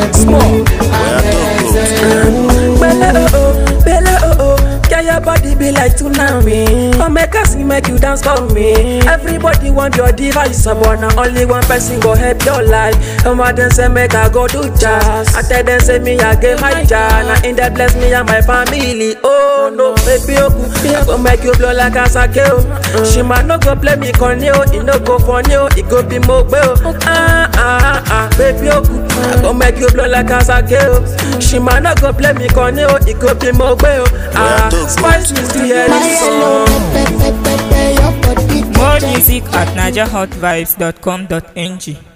Small. Belle oh oh, belle oh oh. Girl, your body be like tsunami. Come make us sing, make you dance for me. Everybody want your device, but now only one person go help your life. Come on, then say make I go do jazz. I tell them say me I get my jazz. Now in that bless me and my family. Oh no, baby oh, I go make you blow like a sake oh. She might no go play me corny oh, it no go funny oh, it go be more oh. Ah ah ah, baby oh, I go make you blow like a sake oh. She might no go play me corny oh, it go be more oh. Ah, spice me still hear My this yellow song. pepper, pepper, your body More music at NigerHotVibes.com.ng.